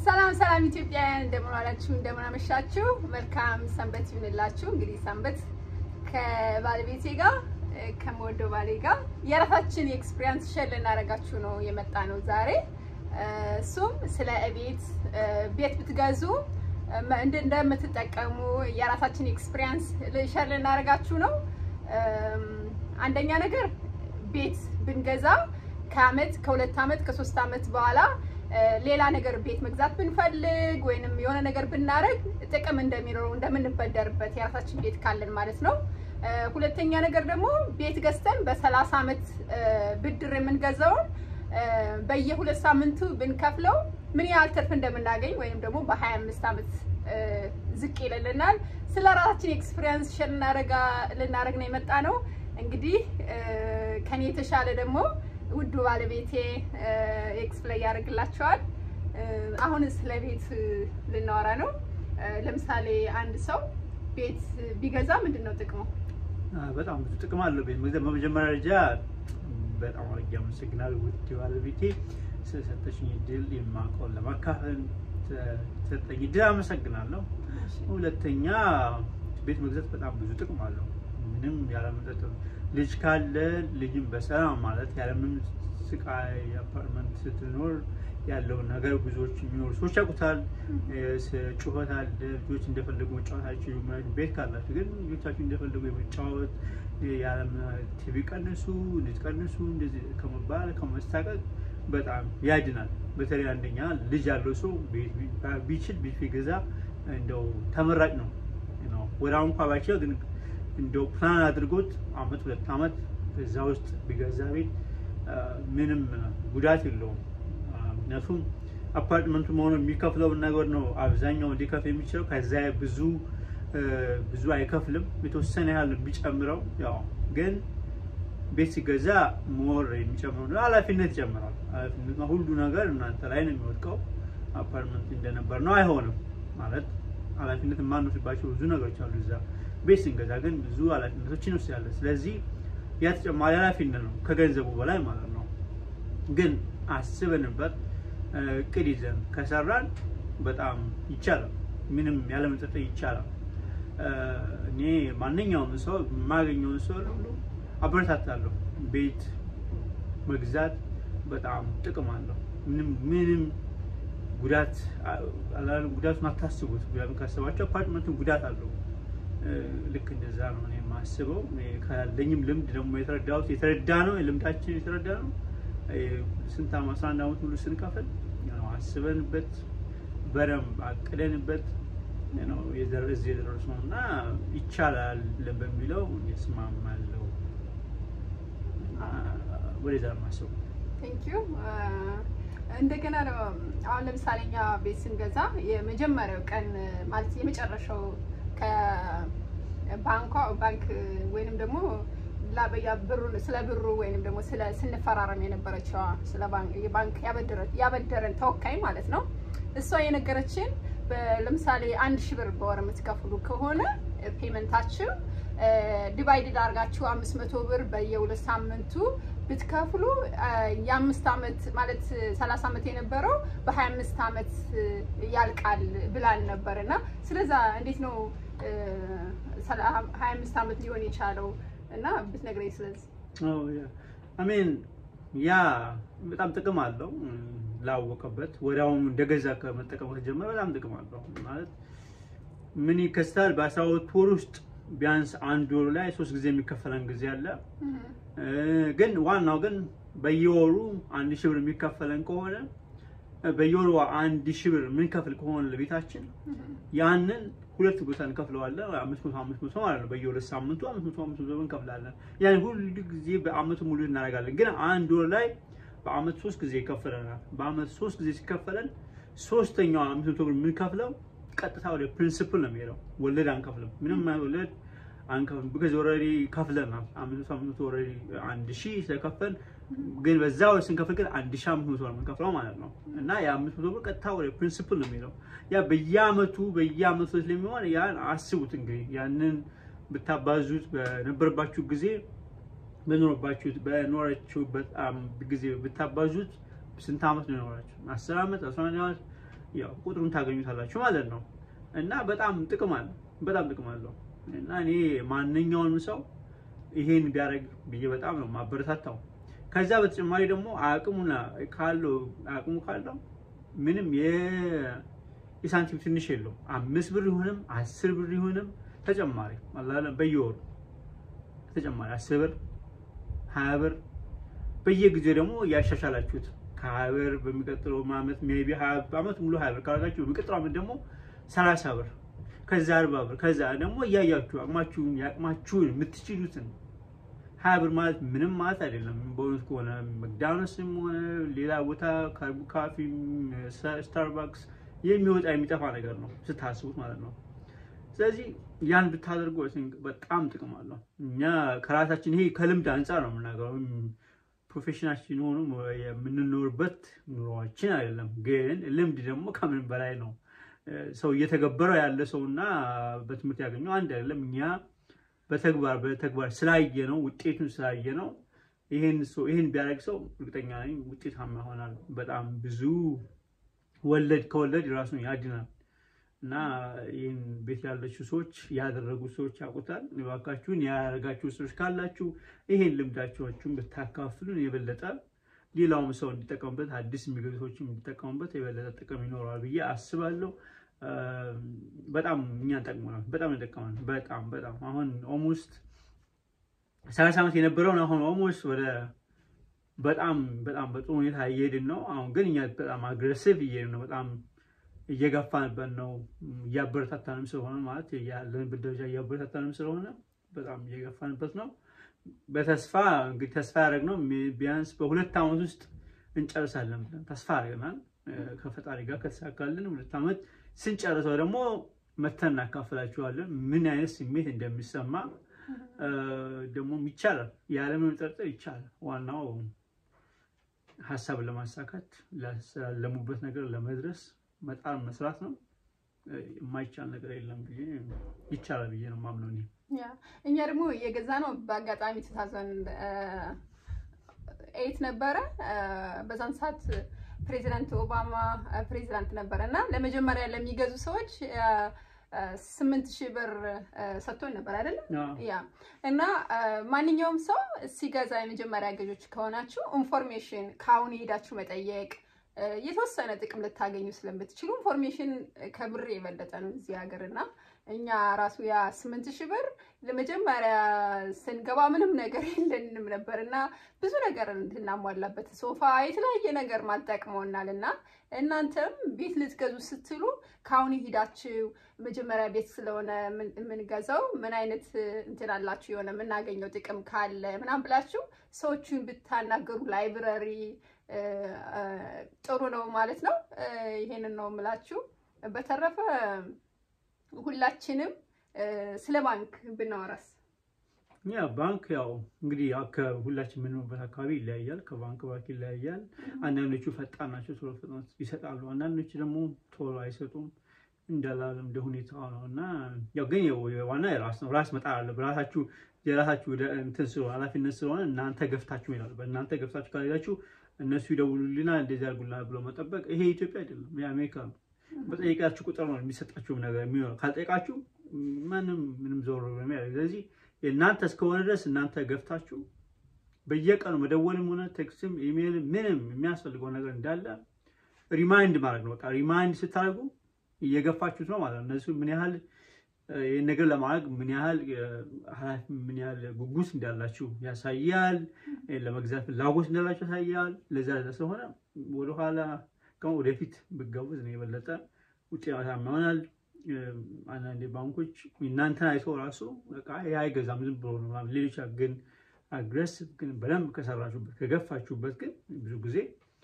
ሰላም ሰላም ኢትዮጵያውያን እንደምን ዋላችሁ፣ እንደምን አመሻችሁ። መልካም ሰንበት ይሁንላችሁ። እንግዲህ ሰንበት ከባለቤቴ ጋር ከምወደው ባሌ ጋር የራሳችን ኤክስፒሪየንስ ሼር ልናደርጋችሁ ነው የመጣ ነው ዛሬ። እሱም ስለ ቤት ቤት ብትገዙ እንደምትጠቀሙ የራሳችን ኤክስፒሪየንስ ሼር ልናደርጋችሁ ነው። አንደኛ ነገር ቤት ብንገዛ ከአመት ከሁለት አመት ከሶስት አመት በኋላ ሌላ ነገር ቤት መግዛት ብንፈልግ ወይንም የሆነ ነገር ብናደርግ ጥቅም እንደሚኖረው እንደምንበደርበት የራሳችን ቤት ካለን ማለት ነው። ሁለተኛ ነገር ደግሞ ቤት ገዝተን በሰላሳ አመት ብድር የምንገዛውን በየሁለት ሳምንቱ ብንከፍለው ምን ያህል ትርፍ እንደምናገኝ ወይም ደግሞ በሀያ አምስት አመት ዝቅ ይልልናል። ስለ ራሳችን ኤክስፒሪየንስ ሼር ልናደርግ ነው የመጣ ነው። እንግዲህ ከኔ የተሻለ ደግሞ ውዱ ባለቤቴ ኤክስፕላይ ያደርግላቸዋል። አሁን ስለ ቤት ልናወራ ነው። ለምሳሌ አንድ ሰው ቤት ቢገዛ ምንድን ነው ጥቅሙ? በጣም ብዙ ጥቅም አለው ቤት መግዛት። በመጀመሪያ ደረጃ በጣም አድርጌ አመሰግናለሁ ውድ ባለቤቴ ስለሰጠሽኝ እድል የማውቀውን ለማካፈል ሰጠኝ እድል አመሰግናለሁ። ሁለተኛ ቤት መግዛት በጣም ብዙ ጥቅም አለው። ምንም ያለመጠጥ ልጅ ካለ ልጅም በሰላም ማለት ያለምንም ስቃይ አፓርትመንት ስትኖር ያለውን ነገር ብዙዎች የሚኖሩ ሰዎች ያውቁታል። ጩኸት አለ፣ ልጆች እንደፈለጉ መጫወት አይችሉም። ቤት ካላችሁ ግን ልጆቻችሁ እንደፈለጉ የመጫወት ያለም ቲቪ ቀንሱ፣ ልጅ ቀንሱ እንደዚህ ከመባል ከመሳቀቅ በጣም ያድናል። በተለይ አንደኛ ልጅ ያለው ሰው ቢችል ቤት ቢገዛ እንደው ተመራጭ ነው። ወደ አሁን እንኳ ባይችል ግን እንደው ፕላን አድርጎት አመት ሁለት አመት እዛ ውስጥ ቢገዛ ቤት ምንም ጉዳት የለውም። ምክንያቱም አፓርትመንቱ መሆኑ የሚከፍለውን ነገር ነው አብዛኛው እንዲከፍል የሚችለው። ከዛ ብዙ ብዙ አይከፍልም። የተወሰነ ያህል ቢጨምረው ያው ግን ቤት ሲገዛ ሞር የሚጨምረው ነው ኃላፊነት ይጨምራል። ኃላፊነት ሁሉ ነገር እናንተ ላይ ነው የሚወድቀው። አፓርትመንት እንደነበር ነው አይሆንም ማለት ኃላፊነት የማንወስድባቸው ብዙ ነገሮች አሉ እዛ ቤት ስንገዛ ግን ብዙ ኃላፊነቶች እንወስዳለን። ስለዚህ ያ ተጨማሪ ኃላፊነት ነው ከገንዘቡ በላይ ማለት ነው። ግን አስበንበት እቅድ ይዘን ከሰራን በጣም ይቻላል። ምንም ያለመጠጠ ይቻላል። እኔ ማንኛውም ሰው የማገኘውን ሰው ሁሉ አበረታታለሁ። ቤት መግዛት በጣም ጥቅም አለው። ምንም ምንም ጉዳት ጉዳቱን አታስቡት። ጉዳቱን ካሰባቸው አፓርትመንትን ጉዳት አለው። ልክ እንደዛ ነው እኔ የማስበው። ካለኝም ልምድ ደግሞ የተረዳሁት የተረዳ ነው ልምዳችን የተረዳ ነው። ስንት ዓመት አስራ አንድ ዓመት ሙሉ ስንከፍል አስበንበት በደንብ አቅደንበት ነው እዚህ የደረስነው እና ይቻላል በሚለው እስማማለሁ። ወደዛ ማስበው ቴንክ ዩ እንደገና አሁን ለምሳሌ እኛ ቤት ስንገዛ የመጀመሪያው ቀን ማለት የመጨረሻው ከባንኳ ባንክ ወይንም ደግሞ ብሩን ስለ ብሩ ወይንም ደግሞ ስለ ስንፈራረም የነበረችዋ ስለ ባንክ ያበደረን ተወካይ ማለት ነው። እሷ የነገረችን ለምሳሌ አንድ ሺህ ብር በወር የምትከፍሉ ከሆነ ፔመንታችሁ ዲቫይድድ አድርጋችሁ አምስት መቶ ብር በየሁለት ሳምንቱ ብትከፍሉ የአምስት ዓመት ማለት ሰላሳ ዓመት የነበረው በሀያ አምስት ዓመት ያልቃል ብላን ነበር እና ስለዛ እንዴት ነው ሀያ አምስት ዓመት ሊሆን የቻለው እና ብትነግረኝ ስለዚህ አሜን ያ በጣም ጥቅም አለው ላወቀበት ወዲያውኑ እንደገዛ ከመጠቀም ከተጀመረ በጣም ጥቅም አለው ማለት ምን ይከስታል በአስራ ሁለት ወር ውስጥ ቢያንስ አንድ ወር ላይ ሶስት ጊዜ የሚከፈለን ጊዜ አለ ግን ዋናው ግን በየወሩ አንድ ሺህ ብር የሚከፈለን ከሆነ በየወሩ አንድ ሺህ ብር የምንከፍል ከሆነ ለቤታችን ያንን ሁለት ቦታ እንከፍለዋለን። አምስት መቶ አምስት መቶ ማለት ነው። በየሁለት ሳምንቱ አምስት መቶ አምስት መቶ እንከፍላለን። ያን ሁሉ ጊዜ በአመቱ ሙሉ እናደርጋለን። ግን አንድ ወር ላይ በአመት ሶስት ጊዜ ይከፈለናል። በአመት ሶስት ጊዜ ሲከፈለን ሶስተኛው አምስት መቶ ብር የምንከፍለው ቀጥታ ወደ ፕሪንሲፕል ነው የሚሄደው። ወለድ አንከፍልም። ምንም ወለድ አንከፍልም። ቢካዝ ኦልሬዲ ከፍለናል። አምስት መቶ አምስት መቶ ኦልሬዲ አንድ ሺህ ስለከፈል ግን በዛ ወር ስንከፍል ግን አንድ ሺህ አምስት መቶ ነው የምንከፍለው ማለት ነው። እና የአምስት መቶ ብር ቀጥታ ወደ ፕሪንሲፕል ነው የሚሄደው። ያ በየአመቱ በየአመቱ ስለሚሆን ያን አስቡት እንግዲህ ያንን ብታባዙት በነበረባችሁ ጊዜ በኖረባችሁት በኖራችሁበት ጊዜ ብታባዙት ስንት አመት ነው የኖራችሁ? አስር አመት አስራ አንድ አመት ያው ቁጥሩን ታገኙታላችሁ ማለት ነው። እና በጣም ጥቅም አለው፣ በጣም ጥቅም አለው። እና እኔ ማንኛውንም ሰው ይሄን ቢያደርግ ብዬ በጣም ነው ማበረታታው። ከዛ በተጨማሪ ደግሞ አቅሙና ካለው አቅሙ ካለው ምንም የሳንቲም ትንሽ የለውም። አምስት ብር ይሁንም አስር ብር ይሁንም ተጨማሪ አላለም በየወሩ ተጨማሪ አስር ብር ሀያ ብር በየጊዜው ደግሞ እያሻሻላችሁት ከሀያ ብር በሚቀጥለው ዓመት ሜይ ቢ ዓመት ሙሉ ሀያ ብር ካደረጋችሁ በሚቀጥለው ዓመት ደግሞ ሰላሳ ብር ከዛ አርባ ብር ከዛ ደግሞ እያያችሁ አቅማችሁን የአቅማችሁን የምትችሉትን ሀያ ብር ማለት ምንም ማለት አይደለም። በእውነት ከሆነ መክዳኖስም ሆነ ሌላ ቦታ ካርቡ ካፊም ስታርባክስ የሚወጣ የሚጠፋ ነገር ነው ስታስቡት ማለት ነው። ስለዚህ ያን ብታደርጉ በጣም ጥቅም አለው። እኛ ከራሳችን ይሄ ከልምድ አንጻር ነው የምናገረው። ፕሮፌሽናችን ሆኑ የምንኖርበት ኑሯችን አይደለም። ግን ልምድ ደግሞ ከምንም በላይ ነው። ሰው እየተገበረው ያለ ሰው እና በትምህርት ያገኘው አንድ አይደለም። እኛ በተግባር በተግባር ስላየ ነው ውጤቱን ስላየ ነው። ይሄን ሰው ይሄን ቢያደርግ ሰው እርግጠኛ ነኝ ውጤታማ ይሆናል። በጣም ብዙ ወለድ ከወለድ ራሱን ያድናል። እና ይህን ቤት ያለችው ሰዎች ያደረጉ ሰዎች ያውቁታል። እባካችሁን ያደረጋችሁ ሰዎች ካላችሁ ይሄን ልምዳችሁን ብታካፍሉን የበለጠ ሌላውም ሰው እንዲጠቀሙበት አዲስ የሚገቡ ሰዎችም እንዲጠቀሙበት የበለጠ ጥቅም ይኖረዋል ብዬ አስባለሁ። በጣም እኛን ጠቅሞናል። በጣም ይጠቀማል። በጣም በጣም አሁን ኦልሞስት ሰላሳ ዓመት የነበረውን አሁን ኦልሞስት ወደ በጣም በጣም በጥሩ ሁኔታ እየሄድን ነው። አሁን ግን እኛ በጣም አግሬሲቭ እየሄድን ነው። በጣም እየገፋንበት ነው። እያበረታታንም ስለሆነ ማለት ያለንበት ደረጃ እያበረታታንም ስለሆነ በጣም እየገፋንበት ነው። በተስፋ እንግዲህ ተስፋ ያደረግነው ቢያንስ በሁለት ዓመት ውስጥ እንጨርሳለን ብለን ተስፋ አድርገናል። ከፈጣሪ ጋር ከተሳካልን ሁለት ዓመት ስንጨርሰው ደግሞ መተን እናካፍላችኋለን ምን አይነት ስሜት እንደሚሰማ ደግሞ ይቻላል። ያለምንም ጥርጥር ይቻላል። ዋናው ሀሳብን ለማሳካት ላለሙበት ነገር ለመድረስ መጣር መስራት ነው። የማይቻል ነገር የለም ብዬ ይቻላል ብዬ ነው የማምነው እኔ። እኛ ደግሞ የገዛ ነው በአጋጣሚ ቱ ታውዘንድ ኤይት ነበረ። በዛን ሰዓት ፕሬዚዳንት ኦባማ ፕሬዚዳንት ነበረ እና ለመጀመሪያ ለሚገዙ ሰዎች ስምንት ሺህ ብር ሰጥቶኝ ነበር አይደለም? ያ እና ማንኛውም ሰው ሲገዛ የመጀመሪያ ገዦች ከሆናችሁ ኢንፎርሜሽን ከአሁን ሄዳችሁ መጠየቅ የተወሰነ ጥቅም ልታገኙ ስለምትችሉ ኢንፎርሜሽን ከብር የበለጠ ነው እዚህ ሀገር እና እኛ ራሱ ያ ስምንት ሺህ ብር ለመጀመሪያ ስንገባ ምንም ነገር የለንም ነበር እና ብዙ ነገር እንድናሟላበት ሶፋ፣ የተለያየ ነገር ማጠቅመውናል እና እናንተም ቤት ልትገዙ ስትሉ ከአሁን ሂዳችሁ መጀመሪያ ቤት ስለሆነ የምንገዛው ምን አይነት እንትን አላችሁ የሆነ የምናገኘው ጥቅም ካለ ምናምን ብላችሁ ሰዎቹን ብታናገሩ ላይብረሪ ጥሩ ነው ማለት ነው። ይሄንን ነው የምላችሁ። በተረፈ ሁላችንም ስለ ባንክ ብናወራስ? ያ ባንክ ያው እንግዲህ ከሁላችን የምንኖርበት አካባቢ ይለያያል። ከባንክ ባንክ ይለያያል። አንዳንዶቹ ፈጣን ናቸው፣ ቶሎ ፍጥነት ይሰጣሉ። አንዳንዶቹ ደግሞ ቶሎ አይሰጡም። እንዳላለም እንደ ሁኔታው ነው እና ያው ግን ዋና የራስ ነው። ራስ መጣር አለ በራሳችሁ የራሳችሁ እንትን ስለሆነ ኃላፊነት ስለሆነ እናንተ ገፍታችሁ ይላሉ። በእናንተ ገፍታችሁ ካልሄዳችሁ እነሱ ይደውሉልናል እንደዚህ አድርጉልናል ብሎ መጠበቅ ይሄ ኢትዮጵያ አይደለም፣ የአሜሪካ ነው። በጠየቃችሁ ቁጥር ነው የሚሰጣችሁ ነገር የሚሆነው። ካልጠየቃችሁ ማንም ምንም ዞር በሚያ ስለዚህ የእናንተ እስከሆነ ድረስ እናንተ ገፍታችሁ በየቀኑ መደወልም ሆነ ቴክስትም ኢሜይልም ምንም የሚያስፈልገው ነገር እንዳለ ሪማይንድ ማድረግ ነው። በቃ ሪማይንድ ስታደርጉ እየገፋችሁት ነው ማለት ነው። እነሱ ምን ያህል ይህን ነገር ለማድረግ ምን ያህል ኃላፊ ምን ያህል ጉጉት እንዳላችሁ ያሳያል። ለመግዛት ፍላጎት እንዳላችሁ ያሳያል። ለዛ ለዛ ስለሆነ ወደኋላ ከ ወደፊት ብትገቡት ነው የበለጠ ውጤታማ ይሆናል። አንዳንዴ ባንኮች እናንተን አይቶ ራሱ በቃ ይህ አይገዛም ዝም ብሎ ነው ምናምን ሌሎች ግን አግሬሲቭ ግን በደንብ ከሰራችሁበት ከገፋችሁበት ግን ብዙ ጊዜ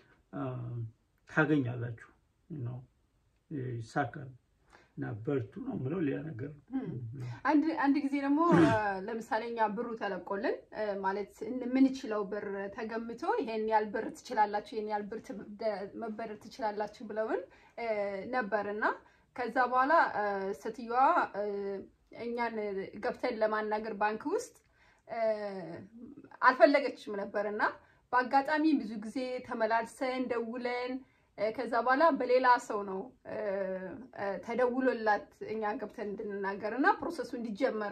ታገኛላችሁ ነው ይሳካል። እና በርቱ ነው የምለው። ሌላ ነገር አንድ ጊዜ ደግሞ ለምሳሌ እኛ ብሩ ተለቆልን ማለት የምንችለው ብር ተገምቶ ይሄን ያህል ብር ትችላላችሁ፣ ይሄን ያህል ብር መበደር ትችላላችሁ ብለውን ነበር እና ከዛ በኋላ ሴትዮዋ እኛን ገብተን ለማናገር ባንክ ውስጥ አልፈለገችም ነበር እና በአጋጣሚ ብዙ ጊዜ ተመላልሰን ደውለን ከዛ በኋላ በሌላ ሰው ነው ተደውሎላት እኛ ገብተን እንድንናገር እና ፕሮሰሱ እንዲጀመር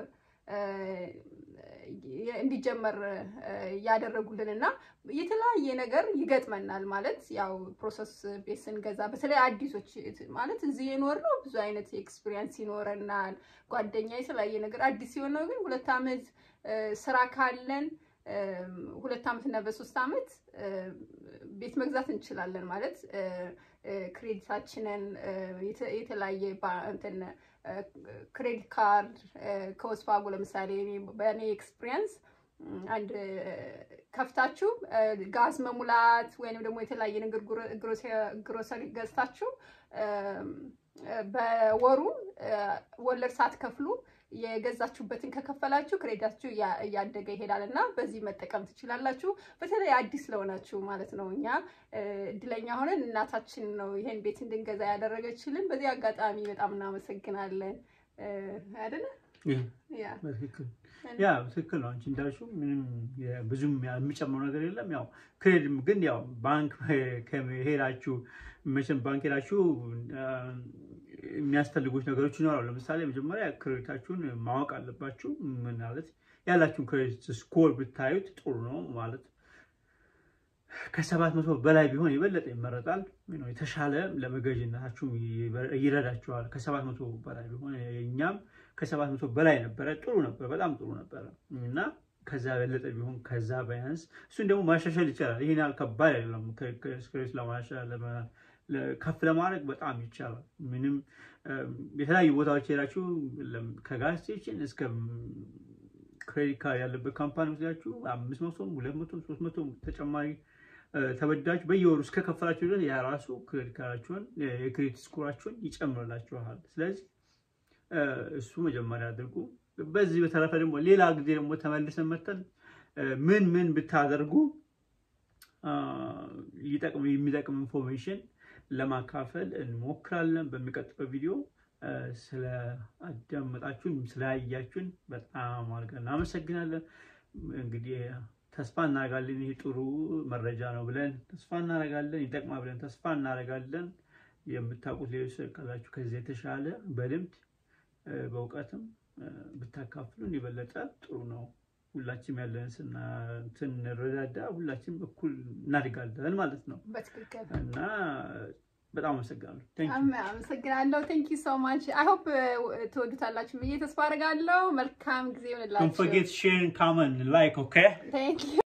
እንዲጀመር ያደረጉልን እና የተለያየ ነገር ይገጥመናል። ማለት ያው ፕሮሰስ ቤት ስንገዛ በተለይ አዲሶች ማለት እዚህ የኖር ነው ብዙ አይነት ኤክስፒሪየንስ ይኖረናል። ጓደኛ የተለያየ ነገር አዲስ ሲሆን ነው። ግን ሁለት ዓመት ስራ ካለን ሁለት ዓመት እና በሶስት ዓመት ቤት መግዛት እንችላለን። ማለት ክሬዲታችንን የተለያየ እንትን ክሬዲት ካርድ ከወስፋጎ ለምሳሌ በእኔ ኤክስፒሪየንስ አንድ ከፍታችሁ ጋዝ መሙላት ወይንም ደግሞ የተለያየ ነገር ግሮሰሪ ገዝታችሁ በወሩ ወለድ ሳትከፍሉ የገዛችሁበትን ከከፈላችሁ ክሬዲታችሁ እያደገ ይሄዳል እና በዚህ መጠቀም ትችላላችሁ። በተለይ አዲስ ለሆናችሁ ማለት ነው። እኛ እድለኛ ሆነን እናታችን ነው ይሄን ቤት እንድንገዛ ያደረገችልን። በዚህ አጋጣሚ በጣም እናመሰግናለን። አይደለ? ያ ትክክል ነው። አንቺ እንዳልሽው ምንም ብዙም የሚጨምረው ነገር የለም። ያው ክሬድም ግን ያው ባንክ ሄዳችሁ መቼም ባንክ ሄዳችሁ የሚያስፈልጉት ነገሮች ይኖራሉ። ለምሳሌ መጀመሪያ ክሬዲታችሁን ማወቅ አለባችሁ። ምን ማለት ያላችሁን ክሬዲት ስኮር ብታዩት ጥሩ ነው ማለት ከሰባት መቶ በላይ ቢሆን የበለጠ ይመረጣል። የተሻለ ለመገዥነታችሁ ይረዳችኋል። ከሰባት መቶ በላይ ቢሆን እኛም ከሰባት መቶ በላይ ነበረ። ጥሩ ነበር፣ በጣም ጥሩ ነበረ እና ከዛ በለጠ ቢሆን ከዛ ቢያንስ እሱን ደግሞ ማሻሻል ይቻላል። ይሄን ያህል ከባድ አይደለም። ክሬዲት ለማሻሻል ከፍ ለማድረግ በጣም ይቻላል። ምንም የተለያዩ ቦታዎች ሄዳችሁ ከጋዝ ስቴሽን እስከ ክሬዲት ካርድ ያለበት ካምፓኒ ወስዳችሁ አምስት መቶም ሁለት መቶም ሶስት መቶም ተጨማሪ ተበዳችሁ በየወሩ እስከ ከፈላችሁ ድረስ የራሱ ክሬዲት ካርዳችሁን የክሬዲት ስኮራችሁን ይጨምርላችኋል። ስለዚህ እሱ መጀመሪያ አድርጉ። በዚህ በተረፈ ደግሞ ሌላ ጊዜ ደግሞ ተመልሰን መተን ምን ምን ብታደርጉ የሚጠቅም ኢንፎርሜሽን ለማካፈል እንሞክራለን። በሚቀጥለው ቪዲዮ ስለ አዳመጣችሁን ስላያችሁን በጣም አድርገን እናመሰግናለን። እንግዲህ ተስፋ እናደርጋለን ይህ ጥሩ መረጃ ነው ብለን ተስፋ እናደርጋለን። ይጠቅማ ብለን ተስፋ እናደርጋለን። የምታውቁት ሌሎች ካላችሁ ከዚህ የተሻለ በልምድ በእውቀትም ብታካፍሉን የበለጠ ጥሩ ነው። ሁላችንም ያለን ስንረዳዳ ሁላችንም እኩል እናድጋለን ማለት ነው እና በጣም አመሰግናለሁ። አመሰግናለሁ። ቴንክ ዩ ሶ ማች አይ ሆፕ ትወዱታላችሁ ብዬ ተስፋ አደርጋለሁ። መልካም ጊዜ ይሆንላችሁ። ዶንት ፎርጌት ሼር፣ ካመንት፣ ላይክ ኦኬ